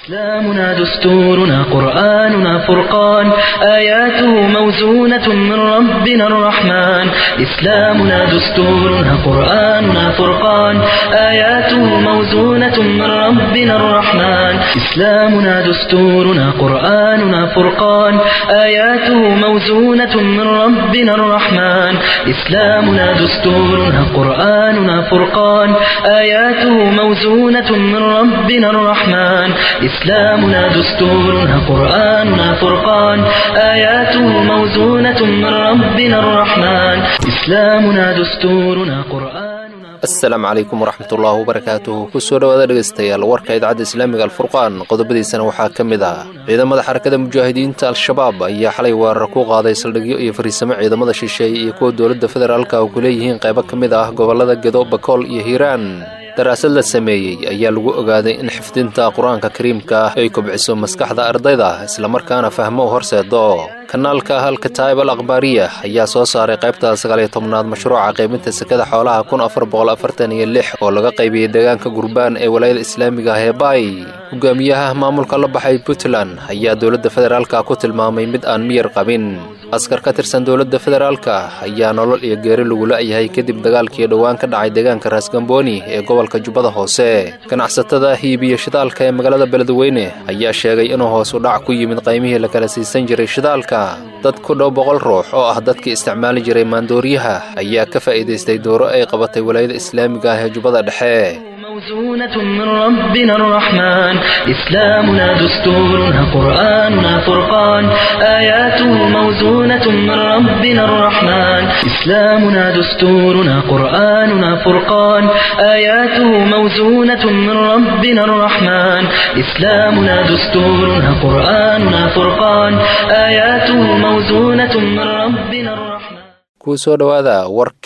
إسلامنا دستورنا قرآننا فرقان آياته موزونة من ربنا الرحمن إسلامنا دستورنا قرآننا فرقان آياته موزونة من ربنا الرحمن إسلامنا دستورنا قرآننا فرقان آياته موزونة من ربنا الرحمن إسلامنا دستورنا قرآننا فرقان آياته موزونة من ربنا الرحمن إسلامنا دستورنا قرآننا فرقان آياته موزونة من ربنا الرحمن إسلامنا دستورنا قرآننا asalaamu calaykum waraxmatullaahi wabarakaatuhu kusoo dhowaada dhegaystayaal warka idaacadda islaamiga alfurqaan qodobadiisana waxaa ka mid ah ciidamada xarakada mujaahidiinta al-shabaab ayaa xalay weerar ku qaaday saldhigyo iyo fariisamo ciidamada shisheeye iyo kuwa dowladda federaalka oo ku leeyihiin qaybo ka mid ah gobollada gedo bakool iyo hiiraan daraasad la sameeyey ayaa lagu ogaaday in xifdinta qur-aanka kariimka ah ay kobciso maskaxda ardayda islamarkaana fahmo u horseedo kanaalka halkataib al akhbaariya ayaa soo saaray qaybta sagaaliyo tobnaad mashruuca qaybinta sekada xoolaha kun afar boqol afartan iyo lix oo laga qaybiyey deegaanka gurbaan ee walaayada islaamiga ah ee baay hogaamiyaha maamulka la baxay puntland ayaa dowladda federaalka ku tilmaamay mid aan miyar qabin askar ka tirsan dowladda federaalka ayaa nolol iyo geeri lagu la'yahay kadib dagaalkii dhowaan ka dhacay deegaanka raasgamboni ee gobolka jubbada hoose ganacsatada hiibiyo shidaalka ee magaalada beledweyne ayaa sheegay inuu hoos u dhac ku yimid qaymihii la kala siisan jiray shidaalka dad ku dhow boqol ruux oo ah dadkii isticmaali jiray maandooriyaha ayaa ka faa'iidaystay dooro ay qabatay walaayada islaamiga ah ee jubbada dhexe موزونة من ربنا الرحمن إسلامنا دستورنا قرآننا فرقان آياته موزونة من ربنا الرحمن إسلامنا دستورنا قرآننا فرقان آياته موزونة من ربنا الرحمن إسلامنا دستورنا قرآننا فرقان آياته موزونة من ربنا الرحمن kuu soo dhowaada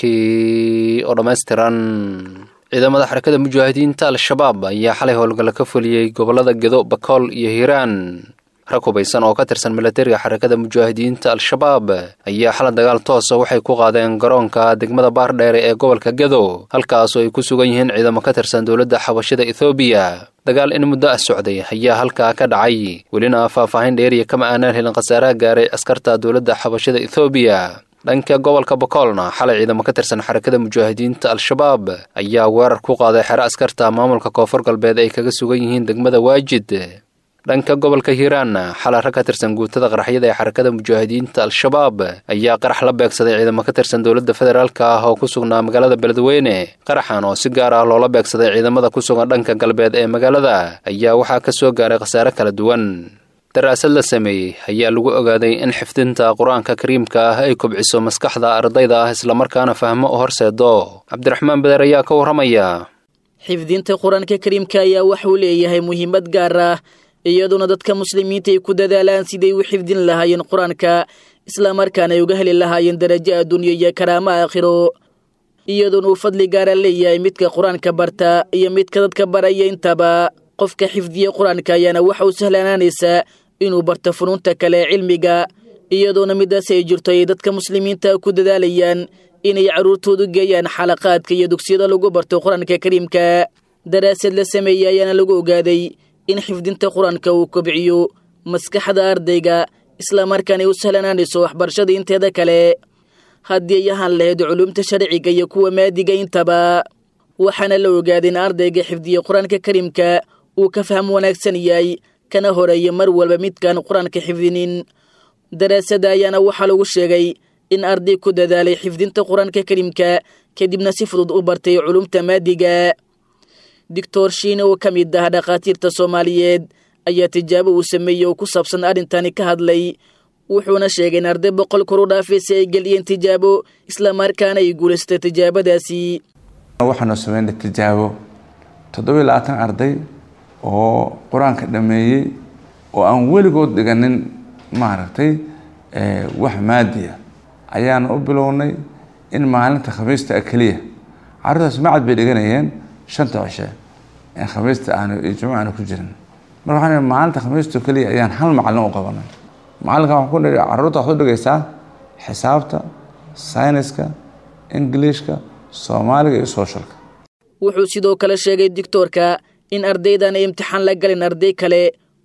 warkii oo dhammaystiran ciidamada xarakada mujaahidiinta al-shabaab ayaa xalay howlgalla ka fuliyey gobollada gedo bakool iyo hiiraan rag hubaysan oo ka tirsan milatariga xarakada mujaahidiinta al-shabaab ayaa xala dagaal toosa waxay ku qaadeen garoonka degmada baardheere ee gobolka gedo halkaasoo ay ku sugan yihiin ciidamo ka tirsan dowladda xabashida ethoobiya dagaal in muddo ah socday ayaa halkaa ka dhacay welina faahfaahin dheeriya kama aanaan helin khasaaraha gaaray askarta dowladda xabashida ethoobiya dhanka gobolka bakoolna xalay ciidamo ka tirsan xarakada mujaahidiinta al-shabaab ayaa weerar ku qaaday xero askarta maamulka koonfur galbeed ay kaga sugan yihiin degmada waajid dhanka gobolka hiiraanna xalay rag ka tirsan guutada qaraxyada ee xarakada mujaahidiinta al-shabaab ayaa qarax la beegsaday ciidamo ka tirsan dowladda federaalka ah oo ku sugnaa magaalada beledweyne qaraxan oo si gaar ah loola beegsaday ciidamada ku sugan dhanka galbeed ee magaalada ayaa waxaa ka soo gaaray khasaare kala duwan daraasad la sameeyey ayaa lagu ogaaday in xifdinta qur-aanka kariimka ah ay kobciso maskaxda ardayda ah islamarkaana fahmo u horseedo cabdiraxmaan beder ayaa ka warramaya xifdinta qur-aanka kariimka ayaa waxuu leeyahay muhiimad gaar ah iyadoona dadka muslimiinta ay ku dadaalaan siday u xifdin lahaayeen qur-aanka islamarkaana ay uga heli lahaayeen darajo adduunyo iyo karaamo aakhiro iyadoona uu fadli gaara leeyahay midka qur-aanka barta iyo midka dadka baraya intaba qofka xifdiya qur-aanka ayaana waxa uu sahlanaanaysaa inuu barto funuunta kale ee cilmiga iyadoona midaas ay jirto ay dadka muslimiinta ku dadaalayaan inay carruurtoodu geeyaan xalaqaadka iyo dugsiyada lagu barto qur-aanka kariimka daraasad la sameeyey ayaana lagu ogaaday in xifdinta qur-aanka uu kobciyo maskaxda ardayga islamarkaana ay u sahlanaanayso waxbarashada inteeda kale haddii ay ahaan lahayd culuumta sharciga iyo kuwa maadiga intaba waxaana la ogaaday in ardayga xifdiya qur-aanka kariimka uu ka faham wanaagsan yahay kana horeeya mar walba midkaan qur-aanka xifdinin daraasada ayaana waxaa lagu sheegay in arday ku dadaalay xifdinta qur-aanka kariimka kadibna si fudud u bartay culumta maadiga doctor shiine oo ka mid ah dhakhaatiirta soomaaliyeed ayaa tijaabo uu sameeyey oo ku saabsan arrintani ka hadlay wuxuuna sheegay in arday boqol kor u dhaafaysa ay geliyeen tijaabo islamarkaana ay guulaystay tijaabadaasi waxaanu sameynay tijaabo toddobiyo labaatan arday oo qur-aanka dhameeyey oo aan weligood dhiganin maaragtay wax maadiya ayaanu u bilownay in maalinta khamiista a keliya carruurtaas macad bay dhiganayeen shanta cishe khamiista aanu iyo jumuca aanu ku jirin marka waxaan maalinta khamiisto keliya ayaan hal macalin u qabanay macalinkan waxaan ku nihi carruurta waxaad u dhigaysaa xisaabta sayniska ingiliishka soomaaliga iyo sooshalka wuxuu sidoo kale sheegay doctoorka in ardaydan ay imtixaan la galin arday kale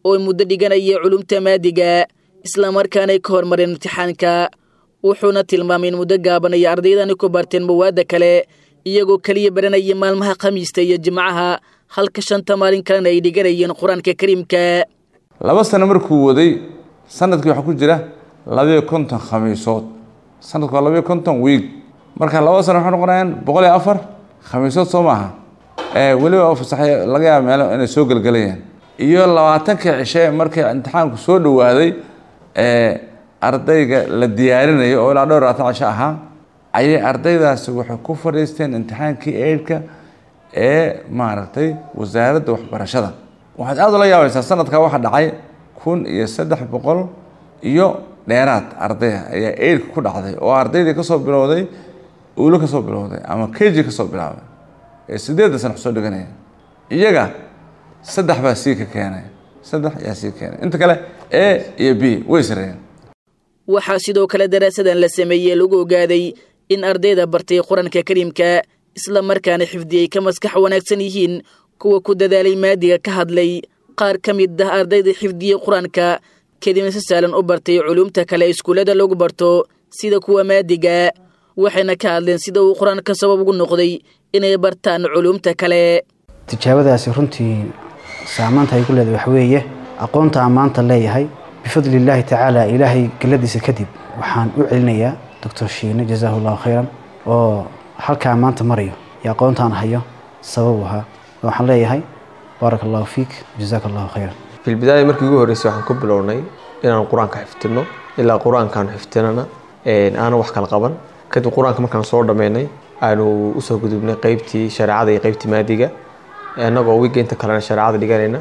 oo muddo dhiganaya culumta maadiga islamarkaanay ka hormareen imtixaanka wuxuuna tilmaamay in muddo gaaban ay ardaydani ku barteen mawaadda kale iyagoo keliya baranaya maalmaha khamiista iyo jimcaha halka shanta maalin kalena ay dhiganayeen qur-aanka kariimka laba sano markuu waday sanadkii waxaa ku jira labayo konton khamiisood sanadku waa labayo konton wiig marka laba sano waxay noqonayaan boqol iyo afar khamiisood soo maaha weliba fasaxay laga yaaba meelo inay soo gelgelayaan iyo labaatankii cishe markii imtixaanku soo dhowaaday ardayga la diyaarinayo oo ilaa dhowr labaatan cisho ahaa ayay ardaydaasi waxay ku fadhiisteen imtixaankii eidhka ee maaragtay wasaaradda waxbarashada waxaad aada ula yaabaysaa sanadkaa waxaa dhacay kun iyo saddex boqol iyo dheeraad ardaya ayaa eidhka ku dhacday oo ardaydii kasoo bilowday uulo kasoo bilowday ama keji kasoo bilaabay ee sideedda sana kusoo dhiganaya iyaga saddex baa sii ka keenay saddex yaa sii keenay inta kale a iyo b way sareeyeen waxaa sidoo kale daraasadan la sameeyey lagu ogaaday in ardayda bartay qur-aanka kariimka isla markaana xifdiyey ka maskax wanaagsan yihiin kuwa ku dadaalay maadiga ka hadlay qaar ka mid ah ardayda xifdiyey qur-aanka kadibna si saalan u bartay culuumta kale iskuullada lagu barto sida kuwa maadiga waxayna ka hadleen sida uu qur-aanka sabab ugu noqday inay bartaan culuumta kale tijaabadaasi runtii saamaanta ay ku leedahay waxa weeye aqoonta aan maanta leeyahay bifadli illaahi tacaala ilaahay geladiisa kadib waxaan u celinayaa doctor shiine jazaahu allahu khayran oo halkaa maanta marayo iyo aqoontaan hayo sabab u ahaa waxaan leeyahay baaraka allahu fiik jazaaka allahu khayran filbidaaya markii ugu horreysay waxaan ku bilownay inaan qur-aanka xifdino ilaa qur-aankaan xifdinana aanan wax kala qaban kadib qur-aanka markaan soo dhammeynay aanu usoo gudubnay qeybtii shareecada iyo qeybtii maadiga annagoo wiiga inta kalena shareecada dhiganayna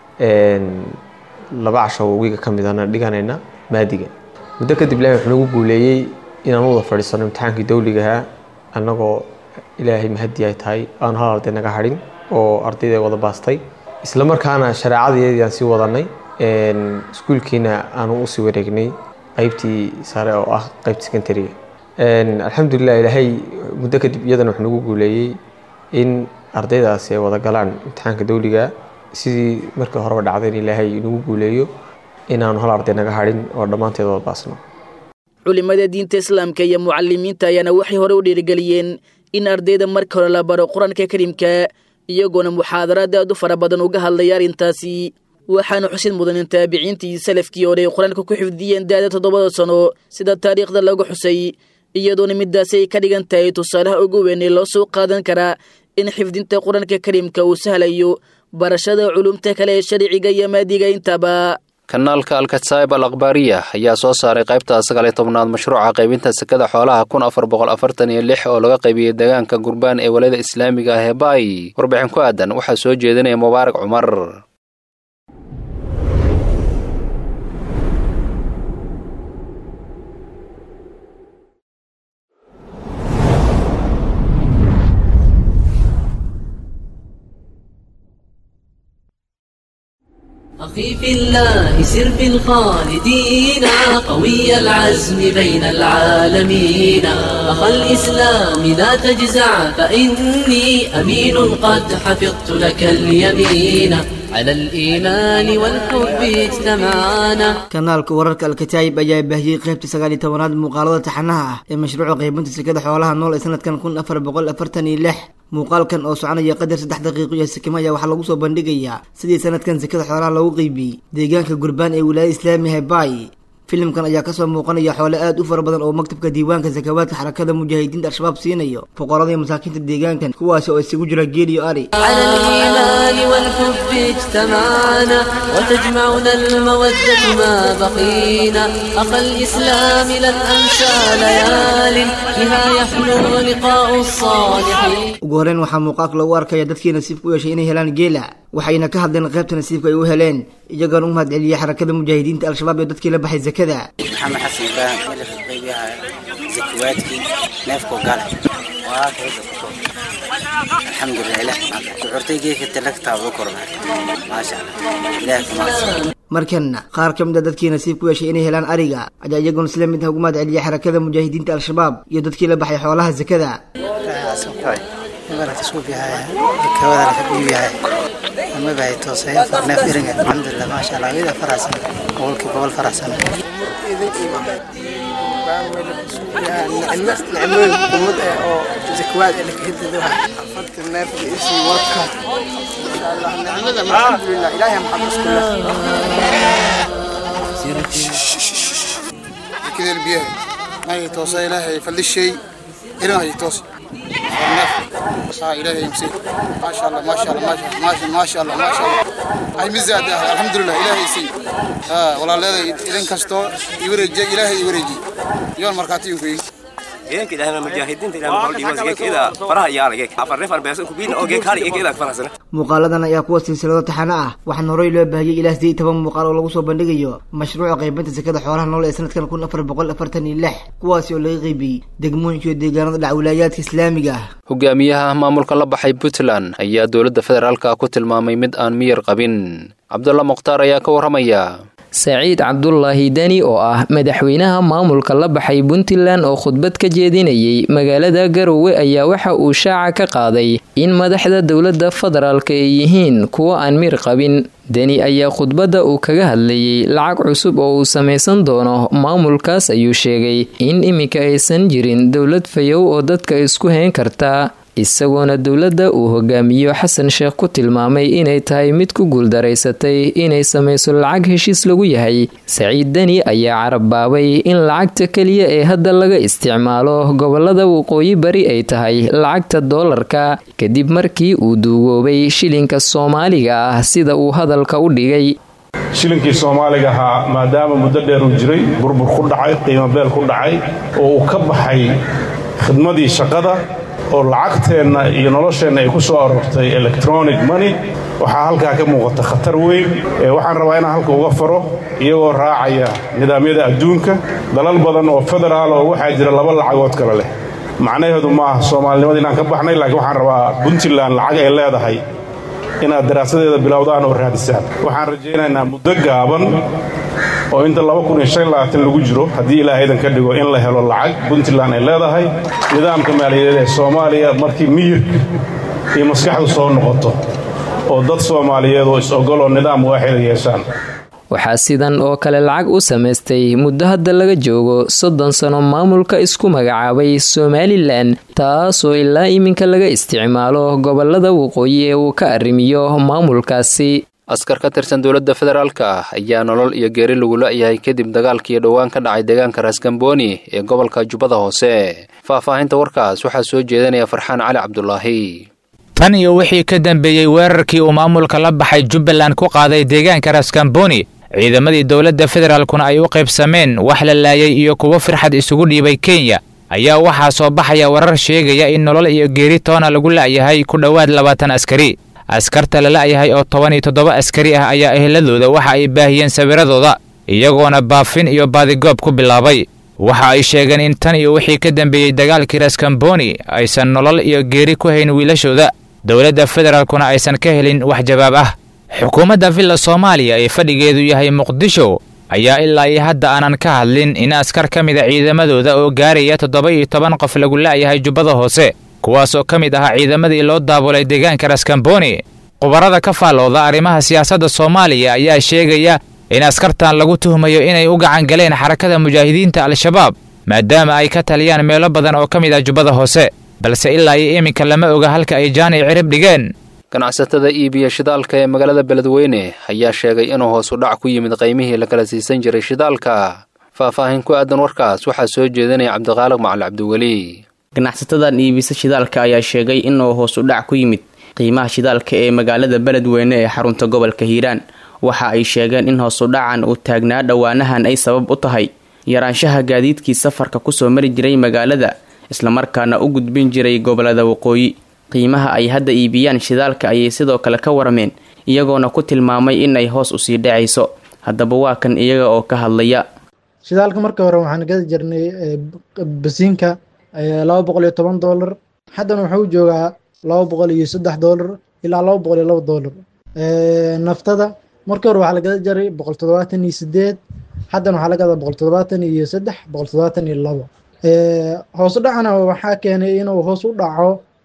laba casho wiiga ka midana dhiganayna maadiga muddo kadib ilahay wuxuu nagu guuleeyey inaan wada fadhiisano imtixaankii dawligahaa annagoo ilaahay mahadi ay tahay aanu hal arday naga hadhin oo ardayda wada baastay isla markaana shareecadayadii aan sii wadanay iskuulkiina aanu usii wareegnay qeybtii sare oo ah qeybta secondariga alxamdulilah ilaahay muddo kadib iyadana wuxuu nagu guuleeyey in ardaydaasi ay wada galaan imtixaanka dawliga sidii markii horeba dhacday in ilaahay nagu guuleeyo inaanu hal arday naga hadhin oo dhammaanteed wada baasno culimada diinta islaamka iyo mucalimiinta ayaana waxay hore u dhiirigeliyeen in ardayda marka hore la baro qur-aanka kariimka iyagoona muxaadaraad aad u fara badan uga hadlaya arrintaasi waxaana xusid mudan in taabiciintii salafkii hore ay qur-aanka ku xifdiyeen da-da toddobada sano sida taariikhda lagu xusay iyadoona midaasi ay ka dhigan tahay tusaalaha ugu weyn ee loo soo qaadan karaa in xifdinta qur-aanka kariimka uu sahlayo barashada culumta kale ee sharciga iyo maadiga intaba kanaalka alkataib al akhbaariya ayaa soo saaray qaybta sagaal iyo tobnaad mashruuca qaybinta sekada xoolaha kun afar boqol afartan iyo lix oo laga qaybiyey deegaanka gurbaan ee walada islaamiga ah ee baay warbixin ku aadan waxaa soo jeedinaya mubaarak cumar أخي في الله سر في الخالدين قوي العزم بين العالمين أخا الإسلام لا تجزع فإني أمين قد حفظت لك اليمين على الإيمان والحب اجتمعنا kanaalka wararka alkataayib ayaa baahiyey qaybta sagaal iyo tobanaad muuqaalada taxanaha ah ee mashruuca qaybinta sekada xoolaha nool ee sanadkan kun afar boqol afartan iyo lix muuqaalkan oo soconaya qadar saddex daqiiqo iyo sikimo ayaa waxaa lagu soo bandhigayaa sidii sanadkan sekada xoolaha loogu qeybiyey deegaanka gurbaan ee wilaayada islaamiga baay filimkan ayaa kasoo muuqanaya xoole aad u fara badan oo maktabka diiwaanka sakawaadka xarakada mujaahidiinta al-shabaab siinayo fuqarada iyo masaakiinta deegaankan kuwaasi oo isugu jira geel iyo ari على الإيمان والحب اجتمعنا وتجمعنا المودة ما بقينا أخا الإسلام لن أنسى ليال بها يحلو لقاء الصالحين ugu horeyn waxaa muuqaalka lagu arkaya dadkii nasiibka u yeeshay inay helaan geela waxayna ka hadleen qaybta nasiibka ay u heleen iyagoona u mahad celiyay xarakada mujaahidiinta al-shabaab ee dadkii la baxay zakada maxamed xasan ibraahim madaxa qaybiyaha zakawaadkii neefkoo gale waa alxamdulilah ilah kuxurtay geedka talagtaa ugu kornaa maasha allah ilaah kumaadsan markanna qaar ka mid a dadkii nasiib ku yeeshay inay helaan ariga ayaa iyagoona isla mid ah ugu mahad celiyay xarakada mujaahidiinta al-shabaab iyo dadkii la baxay xoolaha zakada ibarat isku bihaya kawada la biyo yahay ama bay toosay farneef iringa alxamdulillah ma sha Allah wida farasan qolki qol farasan idin iman نعمل قمد أو زكوات اللي كنت ذوها فكر نافع إشي وكا إن شاء الله نعمل الحمد لله إلهي محمد كلها كذا البيئة ما يتوصى إلهي فل الشيء إلهي يتوصى صار إلهي يمسي ما شاء الله ما شاء الله ما شاء الله ما شاء الله ما شاء الله هاي مزاد الحمد لله إلهي يسي ها والله لا إذن كستو يورجي إلهي يورجي يوم مركاتي يمكن geek ilaahay mujaahidiinta ilaahay maxaa dhimas geek ida faraha yaala geek afar reef arbeesan ku biin oo geek hal geek ida farasana muuqaaladan ayaa kuwa silsilado taxano ah waxaana horey loo baahiyey ilaa sideed toban muuqaal oo lagu soo bandhigayo mashruuca qaybinta sekada xoolaha nool ee sanadkan kun afar boqol afartan iyo lix kuwaasi oo laga qaybiyey degmooyinka iyo deegaanada dhac wilaayaadka islaamiga ah hogaamiyaha maamulka la baxay puntland ayaa dowladda federaalka ku tilmaamay mid aan miyir qabin cabdulla mukhtaar ayaa ka warramaya saciid cabdulaahi deni oo ah madaxweynaha maamulka la baxay puntland oo khudbad ka jeedinayay magaalada garowe ayaa waxa uu shaaca ka qaaday in madaxda dowladda federaalka ay yihiin kuwo aan mir qabin deni ayaa khudbadda uu kaga hadlayay lacag cusub oo uu samaysan doono maamulkaas ayuu sheegay in iminka aysan jirin dowlad fayow oo dadka isku hayn karta isagoona dowladda uu hogaamiyo xasan sheekh ku tilmaamay inay tahay mid ku guuldaraysatay inay samayso lacag heshiis lagu yahay saciid deni ayaa carabbaabay in lacagta keliya ee hadda laga isticmaalo gobolada waqooyi bari ay tahay lacagta doolarka kadib markii uu duugoobay shilinka soomaaliga ah sida uu hadalka u dhigay shilinkii soomaaliga ahaa maadaama muddo dheer uu jiray burbur ku dhacay qiimo beel ku dhacay oo uu ka baxay khidmadii shaqada oo lacagteenna iyo nolosheenna ay ku soo aroortay electronic money waxaa halkaa ka muuqata khatar weyn waxaan rabaa inaan halka uga faro iyagoo raacaya nidaamyada adduunka dalal badan oo federaal oo waxaa jira laba lacagood kale leh macnaheedu ma aha soomaalinimada inaan ka baxnay laakiin waxaan rabaa puntland lacag ay leedahay inaad daraasadeeda bilowdaan oo raadisaan waxaan rajaynaynaa muddo gaaban oo inta lagu jiro haddii ilaahaydan ka dhigo in la helo lacag puntland ay leedahay nidaamka maaliyadeed ee soomaaliya markii miyirka iyo maskaxdu soo noqoto oo dad soomaaliyeed oo is-ogoloo nidaam waaxida yeeshaan waxaa sidan oo kale lacag u samaystay muddo hadda laga joogo soddon sano maamulka isku magacaabay somalilan taasoo ilaa iminka laga isticmaalo gobolada waqooyi ee uu ka arrimiyo maamulkaasi askar ka tirsan dowladda federaalka ah ayaa nolol iyo geeri lagu la-yahay kadib dagaalkii dhowaan ka dhacay deegaanka raasgamboni ee gobolka jubbada hoose faahfaahinta warkaas waxaa soo jeedanaya farxaan cali cabdulaahi tan iyo wixii ka dambeeyey weerarkii uu maamulka la baxay jubbaland ku qaaday deegaanka raskamboni ciidamadii dowladda federaalkuna ay u qaybsameen wax la laayay iyo kuwo firxad isugu dhiibay kenya ayaa waxaa soo baxaya warar sheegaya in nolol iyo geeri toona lagu la'yahay ku dhowaad labaatan askari askarta la la'yahay oo toban iyo toddoba askari ah ayaa eheladooda waxa ay baahiyeen sawiradooda iyagoona baafin iyo baadigoob ku bilaabay waxa ay sheegeen in tan iyo wixii ka dambeeyey dagaalkii raskamboni aysan nolol iyo geeri ku hayn wiilashooda dowladda federaalkuna aysan ka helin wax jawaab ah xukuumadda villa soomaaliya ee fadhigeedu yahay muqdisho ayaa ilaa iyo hadda aanan ka hadlin in askar ka mid a ciidamadooda oo gaaraya toddoba iyo toban qof lagu la'yahay jubbada hoose kuwaasoo ka mid ahaa ciidamadii loo daabulay deegaanka raskamboni khubarada ka faallooda arrimaha siyaasadda soomaaliya ayaa sheegaya in askartan lagu tuhmayo inay u gacan galeen xarakada mujaahidiinta al-shabaab maadaama ay ka taliyaan meelo badan oo ka mid ah jubbada hoose balse ilaa iyo iminka lama oga halka ay jaani cirib dhigeen ganacsatada iibiya shidaalka ee magaalada beledweyne ayaa sheegay inuu hoos u dhac ku yimid qaymihii la kala siisan jiray shidaalka faahfaahin ku aadan warkaas waxaa soo jeedinaya cabdiqaaliq macali cabdiweli ganacsatadan iibisa shidaalka ayaa sheegay inuu hoos u dhac ku yimid qiimaha shidaalka ee magaalada beledweyne ee xarunta gobolka hiiraan waxa ay sheegeen in hoos u dhacan uu taagnaa dhowaanahan ay sabab u tahay yaraanshaha gaadiidkii safarka kusoo mari jiray magaalada islamarkaana u gudbin jiray gobolada waqooyi qiimaha ay hadda iibiyaan shidaalka ayay sidoo kale ka warameen iyagoona ku tilmaamay inay hoos usii dhacayso haddaba waa kan iyaga oo ka hadlaya shidaalka marka hore waxaan gadi jirnay basiinka laba boqol iyo toban doolar haddana wuxuu joogaa laba boqol iyo saddex doolar ilaa laba boqol iyo laba doolar naftada markii hore waxaa la gada jiray boqol toddobaatan iyo sideed haddana waxaa la gadaa boqol toddobaatan iyo saddex boqol toddobaatan iyo labo hoos u dhacana waxaa keenay inuu hoos u dhaco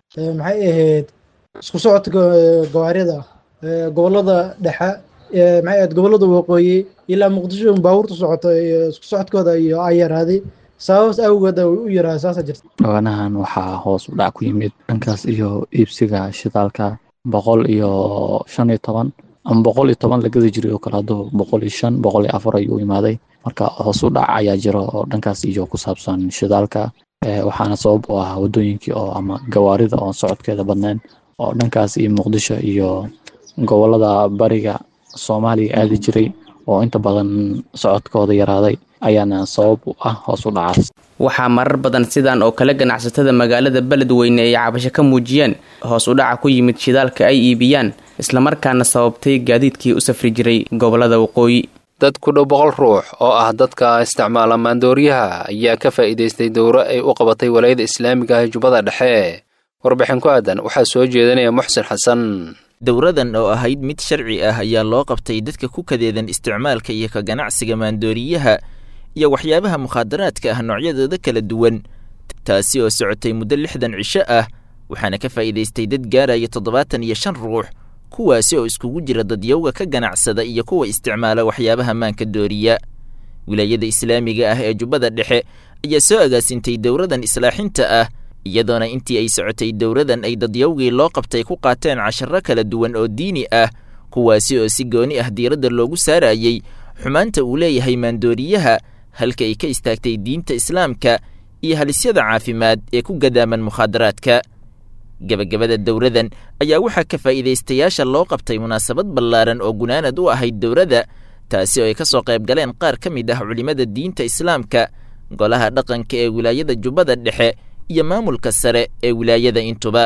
maxay ahayd isku socodka gawaarida gobolada dhexe maxay ahayd gobolada waqooyi ilaa muqdisho baabuurta socoto iyo isku socodkooda iyo ay yaraaday sababas awgeed ay u yaraa saasa jirta dhawanahan waxaa hoos u dhac ku yimid dhankaas iyo iibsiga shidaalka boqol iyo shan iyo toban ama boqol iyo toban la gadi jiray oo kale hadduu boqol iyo shan boqol iyo afar ayuu imaaday marka hoos u dhac ayaa jiro oo dhankaas iyo ku saabsan shidaalka waxaana sabab u ah waddooyinkii oo ama gawaarida oon socodkeeda badnayn oo dhankaas iyo muqdisho iyo gobolada bariga soomaaliya aadi jiray oo inta badan socodkooda yaraaday ayaana sabab u ah hoos u dhacaas waxaa marar badan sidan oo kale ganacsatada magaalada beledweyne ay cabasho ka muujiyeen hoos u dhaca ku yimid shidaalka ay iibiyaan islamarkaana sababtay gaadiidkii u safri jiray gobolada waqooyi dad ku dhow boqol ruux oo ah dadka isticmaala maandooriyaha ayaa ka faa'iidaystay dowro ay u qabatay walaayada islaamiga ah jubbada dhexe warbixin ku aadan waxaa soo jeedinaya muxsin xasan dowradan oo ahayd mid sharci ah ayaa loo qabtay dadka ku kadeedan isticmaalka iyo ka ganacsiga maandooriyaha iyo waxyaabaha mukhaadaraadka ah noocyadooda kala duwan taasi oo socotay muddo lixdan cisho ah waxaana ka faa'iidaystay dad gaaraya toddobaatan iyo shan ruux kuwaasi oo iskugu jira dadyowga ka ganacsada iyo kuwa isticmaala waxyaabaha maanka dooriya wilaayada islaamiga ah ee jubbada dhexe ayaa soo agaasintay dowradan islaaxinta ah iyadoona intii ay socotay dowradan ay dadyowgii loo qabtay ku qaateen casharo kala duwan oo diini ah kuwaasi oo si gooni ah diiradda loogu saarayey xumaanta uu leeyahay maandooriyaha halka ay ka istaagtay diinta islaamka iyo halisyada caafimaad ee ku gadaaman mukhaadaraadka gebagabada dowradan ayaa waxaa ka faa'iidaystayaasha loo qabtay munaasabad ballaaran oo gunaanad u ahayd dowradda taasi oo ay ka soo qayb galeen qaar ka mid ah culimmada diinta islaamka golaha dhaqanka ee wilaayada jubbada dhexe iyo maamulka sare ee wilaayada intuba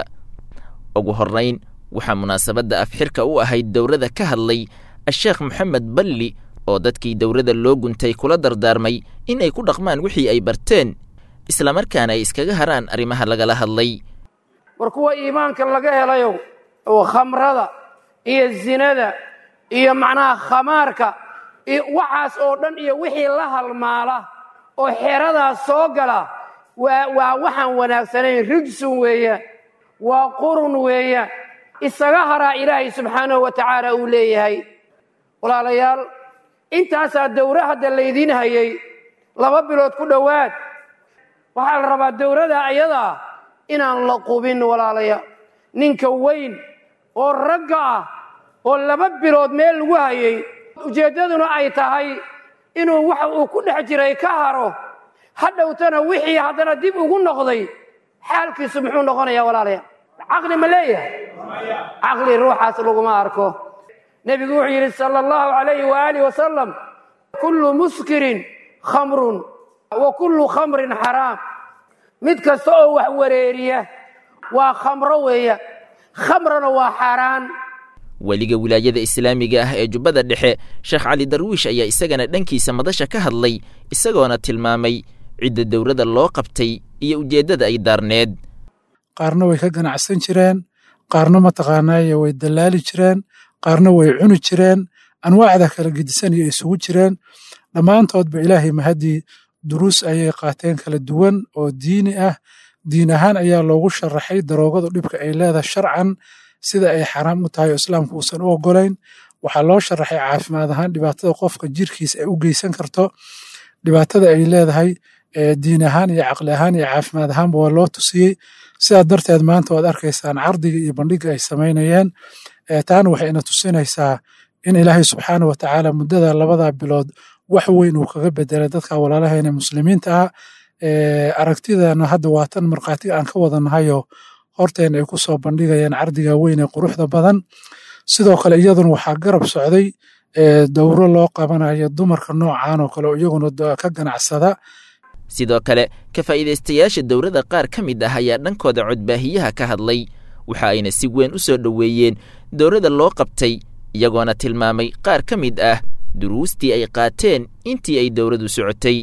ugu horrayn waxaa munaasabadda afxirka u ahayd dowrada ka hadlay a-sheekh moxamed balli oo dadkii dowrada loo guntay kula dardaarmay in ay ku dhaqmaan wixii ay barteen islamarkaana ay iskaga haraan arrimaha lagala hadlay war kuwa iimaanka laga helayow oo khamrada iyo zinada iyo macnaha khamaarka iyo waxaas oo dhan iyo wixii la halmaala oo xeradaas soo gala waa waa waxaan wanaagsanayn rijsun weeyaan waa qurun weeyaan isaga haraa ilaahay subxaanahu wa tacaala uu leeyahay walaalayaal intaasaa dowro hadda laydiin hayay laba bilood ku dhowaad waxaa la rabaa dowrada ayadaa inaan la qubin walaalayaal ninka weyn oo ragga ah oo laba bilood meel lagu hayay ujeeddaduna ay tahay inuu waxa uu ku dhex jiray ka haro hadhowtana wixii haddana dib ugu noqday xaalkiisu muxuu noqonayaa walaalayaal caqli ma leeyahay caqli ruuxaas laguma arko nebigu wuxuu yidhi sala allahu calayhi waaalih wasalam kullu muskirin khamrun wa kullu khamrin xaraam mid kasta oo wax wareeriya waa khamro weeya khamrana waa xaaraan weliga wilaayada islaamiga ah ee jubbada dhexe sheekh cali darwiish ayaa isagana dhankiisa madasha ka hadlay isagoona tilmaamay cidda dowladda loo qabtay iyo ujeeddada ay daarneed qaarna way ka ganacsan jireen qaarna mataqaanaaye way dallaali jireen qaarna way cuni jireen anwaacda kala gedisan iyo isugu jireen dhammaantoodba ilaahay mahadii duruus ayay qaateen kala duwan oo diini ah diin ahaan ayaa loogu sharaxay daroogadu dhibka ay leedahay sharcan sida ay xaraam u tahay oo islaamku uusan u ogolayn waxaa loo sharaxay caafimaad ahaan dhibaatada qofka jirkiisa ay u geysan karto dhibaatada ay leedahay diin ahaan iyo caqli ahaan iyo caafimaad ahaanba waa loo tusiyey sidaa darteed maanta waad arkaysaan cardiga iyo bandhiga ay samaynayeen taana waxay ina tusinaysaa in ilaahay subxaana wa tacaala muddada labada bilood wax weyn uu kaga bedelay dadka walaalaheena muslimiinta ah aragtidana hadda waa tan markhaatiga aan ka wadanahayo horteena ay ku soo bandhigayaan cardiga weyn ee quruxda badan sidoo kale iyaduna waxaa garab socday dowro loo qabanayo dumarka noocan oo kale oo iyaguna ka ganacsada sidoo kale ka faa'iidaystayaasha dowladda qaar ka mid ah ayaa dhankooda codbaahiyaha ka hadlay waxa ayna si weyn u soo dhoweeyeen dowladda loo qabtay iyagoona tilmaamay qaar ka mid ah duruustii ay qaateen intii ay dowladdu socotay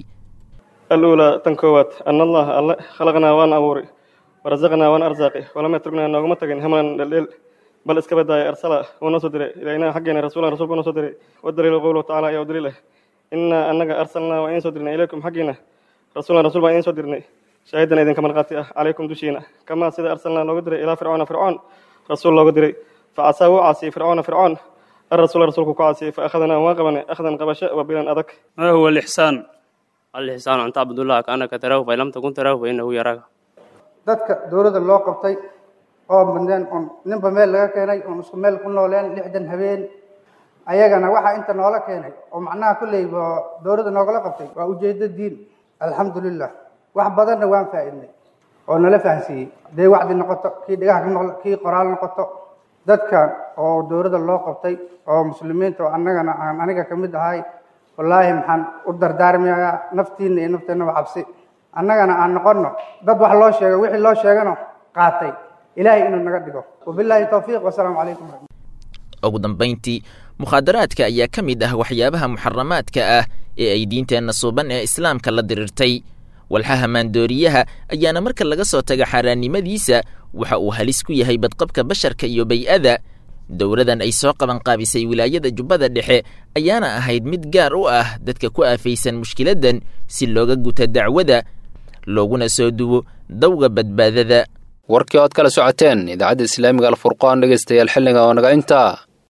aluulaa tan koowaad ana allaha alle khalaqnaa waan abuuri warasaqnaa waan arsaaqi walam yatruknaa nooguma tagin hamalan dheldheel bal iska badaaya arsala wuu noo soo diray ilaynaa xaggeena rasuulan rasuulku noo soo diray wadaliilu qowluhu tacala ayaa u daliil ah innaa annaga arsalnaa waa idiin soo dirnay ilaykum xaggiina rasuulan rasuul baan idiin soo dirnay shaahidana idinka markhaati ah calaykum dushiina kamaa sida arsalnaa looga diray ilaa fircoona fircoon rasuul looga diray facasaa wuu caasiyey fircoona fircoon الرسول رسولك كعاسي فأخذنا واقبنا أخذا قبشة وبلا أذك ما هو الإحسان الإحسان أن تعبد الله كأنك تراه فإن لم تكن تراه فإنه يراك dadka dowladda loo qabtay oo badneen oon ninba meel laga keenay oon isku meel ku nooleen lixdan habeen ayagana waxaa inta noola keenay oo macnaha kolley dowladda noogala qabtay waa ujeedo diin alxamdulilah wax badanna waan faa'iidnay oo nala fahansiiyey hadday wacdi noqoto kii dhigaha ka noqdo kii qoraal noqoto dadkan oo dowladda loo qabtay oo muslimiinta oo annagana aan aniga ka mid ahay wallaahi maxaan u dardaarmayaa naftiinna iyo nafteennaba cabsi annagana aan noqonno dad wax loo sheego wixii loo sheegano qaatay ilaahay inuu naga dhigo wabilaahi towfiiq wasalaamu calaykum ugu dambayntii mukhaadaraadka ayaa ka mid ah waxyaabaha muxaramaadka ah ee ay diinteenna suuban ee islaamka la dirirtay walxaha maandooriyaha ayaana marka laga soo taga xaaraannimadiisa waxa uu halis ku yahay badqabka basharka iyo bay-ada dowladan ay soo qabanqaabisay wilaayada jubbada dhexe ayaana ahayd mid gaar u ah dadka ku aafaysan mushkiladdan si looga guta dacwada looguna soo duwo dawga badbaadada warkii ood kala socoteen idaacadda islaamiga alfurqaan dhegaystayaal xilliga oo naga intaa